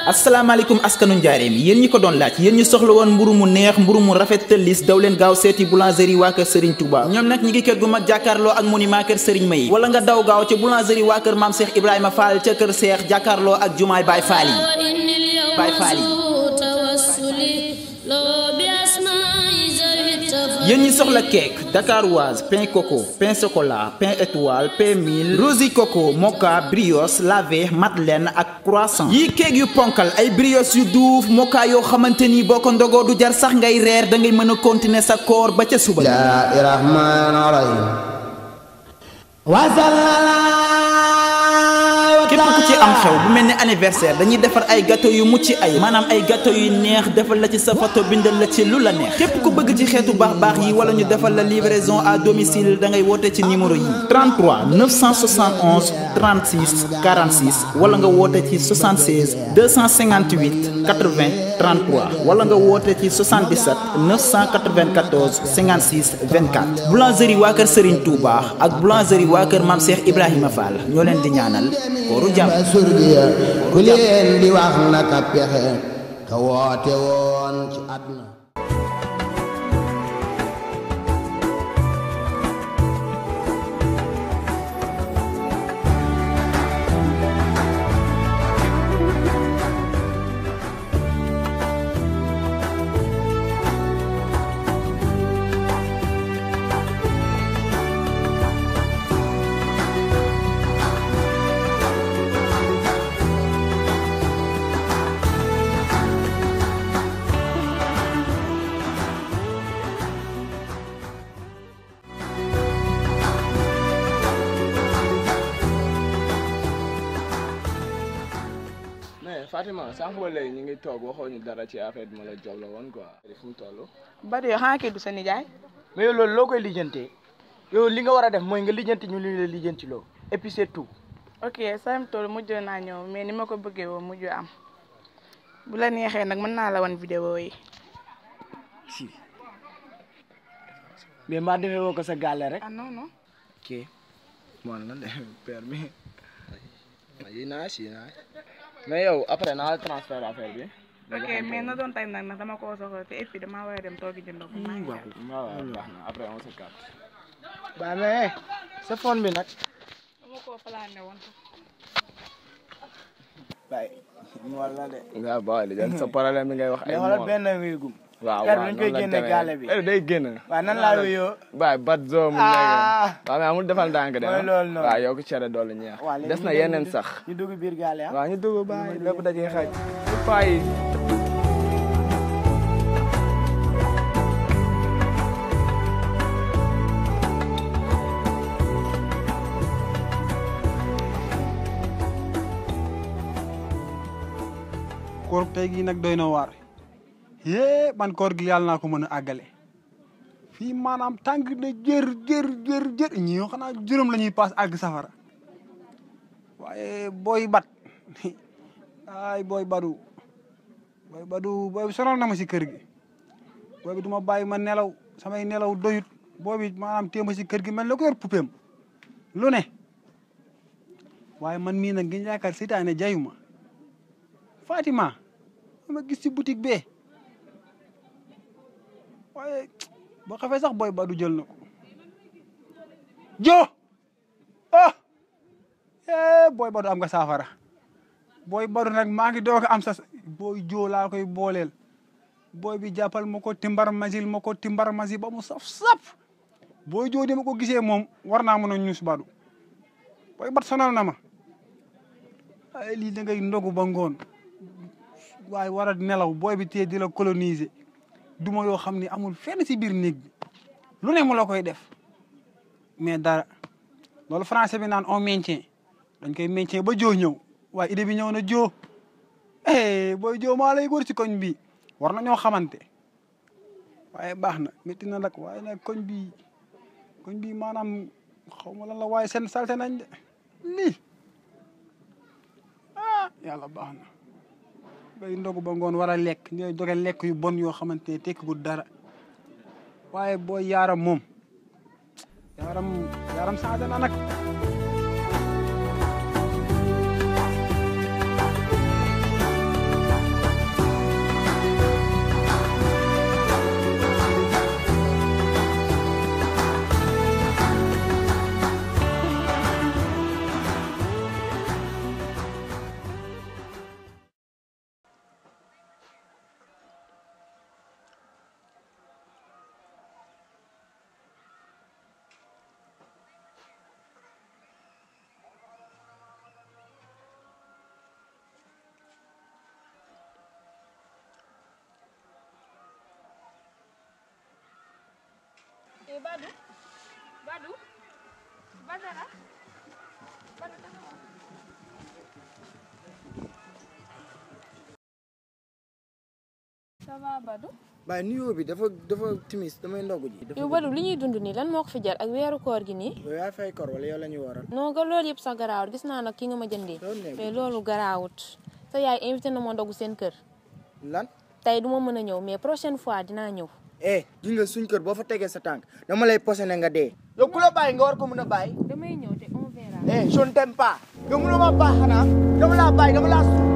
asalaamaaleykum askanu njaareem yéen ñi ko doon laaj yéen ñu soxla woon mburu mu neex mburu mu rafet te lis daw leen gaaw seeti boulangerie waa kër Serigne Touba ñoom nag ñi ngi kër gu mag jàkkaarloo ak monument kër Serigne May wala nga daw gaaw ca boulangerie waa kër maam Cheikh Ibrahima Fall ca kër Cheikh jàkkaarloo ak jumaay Baye Fall yi Baye Fall yi yéen ñi soxla cake dakaroise pain coco pain chocolat pain étoile pain mil rosi coco moka brioche lavé madeleine ak croissant yii cake yu ponkal ay brioche yu duuf moka yoo xamante ni boo ko ndogoo du jar sax ngay reer da ngay mën a continuer sa koor ba ca suba képp ku ci am xew bu mel ni anniversaire dañuy defar ay gâteau yu mucc ay maanaam ay gâteau yu neex defal la ci sa photo bindal la ci lu la neex képp ku bëgg ci xeetu baax baax yi wala ñu defal la livraison à domicile da ngay woote ci numéro yi 33 971 36 46 wala nga woote ci 76 258 80 33 wala nga woote ci 77 994 56 24 boulangerie waa kër Serigne Touba ak boulangerie waa kër Mame Cheikh Ibrahima Fall ñoo leen di ñaanal kooru jàmm surgiya ku leen di wax naka pexe ka woote woon ci àdduna mais Fatima sànq ba léegi ñu ngi toog waxoo ñu dara ci affaire bi ma la jox la woon quoi. fu mu toll. Bada yow xanaa kii du sa nijaay mais yow loolu loo koy lijjantee yow li nga war a def mooy nga lijjanti ñu li la lijjanti loo et puis c'est tout ok sam tool mujj naa ñëw mais ni ma ko bëggee woo mujj am bu la neexee nag mën naa la wan vidéo yi si mais maa defee woo ko sa gàlle rek ah non non ok moom la de père bi. yi naa si naa mais yow après naa la transfert affaire bi. ok mais na doon tey nag nag dama koo soxla te et puis damaa war a dem toogi jënd ko maa ngi dem. waaw waaw baax na après on se capte. ba mais sa phone bi nag dama koo plané woon waaye mool la de waaw booy li jël sa problème bi ngay wax ay mais xoolal mool. benn wéegum waaw kër waaw dañ koy noonu la génne demee. gaale bi Eh, day génn. waaw nan laa wéyoo baay bat zoo mu Ah. nekk. waaw mais amul defal ndànk de. Mooy ah. loolu noonu. waaw yow ko cere doole ñeex. waaw léegi des ñu na dem yeneen ñu sax. ñu dugg biir gaale ah waaw ñu dugg baay lépp dajee xaj. paa yi. koor tey gi nag doy na waar yée man koor gi yàlla naa ko mën a àggale fii maanaam tàng na jër jër jër jër ñi yoo xanaa juróom la ñuy paas àgg safara waaye booy bat ay booy badu booy badu booy bi sonal na ma si kër gi booy bi du ma bàyyi ma nelaw samay nelaw doyut booy bi maanaam téye ma si kër gi mel la ko yor pupeem lu ne waaye man mii nag ngeen yaakaar seytaane jayuma Fatima ma gis ci boutique bee waaye boo xafee sax booy badu jël na ko jo ah eh booy badu am nga saafara booy badu nag maa ngi doog a am sa booy joo laa koy booleel booy bi jàppal ma ko timbar masil ma ko timbar masil ba mu saf saf booy joo di ma ko gisee moom war naa mën a ñuus badu booy bat sonal na ma ay lii da ngay ndogu ba ngoon waaye war a nelaw booy bi tee di la coloniser duma yoo xam ne amul fenn si biir néeg bi lu ne mu la koy def mais dara loolu français bi naan on maintient dañ koy maintient ba joo ñëw waaye idée bi ñëw na joo eh booy joo maa lay góor si koñ bi war na ñoo xamante waaye baax na métti na nag waaye nag koñ bi koñ bi maanaam xaw ma lan la waaye seen salte nañ de lii ah yàlla baax na bay ndogu ba ngoon war a lekk ñooy doge lekk yu bon yoo xamante ne tekkiwul dara waaye booy yaaram moom yaaram yaaram changé na nag ça va Badou waaye nuyoo bi dafa dafa timis damay ndogu ji. dafa yow Badou li ñuy dund nii lan moo ko fi jar ak weeru koor gi nii yow yaa fay kor wala yow la ñuy waral. non ga loolu yëpp sax garaawut gis naa nag ki nga ma jëndee loolu nekk mais loolu garaawut sa yaay invité na ma ndogu seen kër lan. tey du ma mën a ñëw mais prochaine fois dinaa ñëw eh gis nga suñ kër boo fa tegee sa tànk dama lay posé nga dee. yow ku la bàyyi nga war ko mën a bàyyi. damay ñëw te on verra eh je ne t'aime pas. yow mënoo ma baax xanaa dama laa bàyyi dama laa suuf.